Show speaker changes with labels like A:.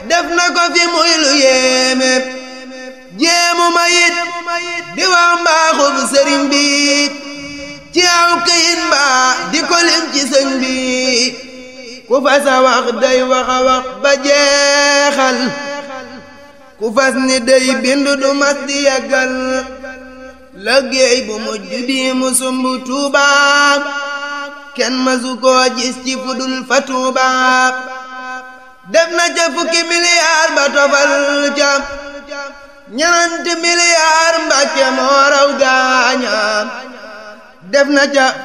A: def na ko fi muy lu yéeme jéemu ma yit di wax mbaaxub sëriñ bi ci aw këyit mbaa di ko lim ci sëñ bi ku fas a wax day wax a wax ba jeexal ku fas ni day bind du mas di yàggal liggéey bu mujj bi mu sumb Tuuba kenn masu koo gis ci fudul fa Tuuba def na ca fukki miliyaar ba tofal ca ñenanti miliyaar Mbàkke moo raw gaaña def na ca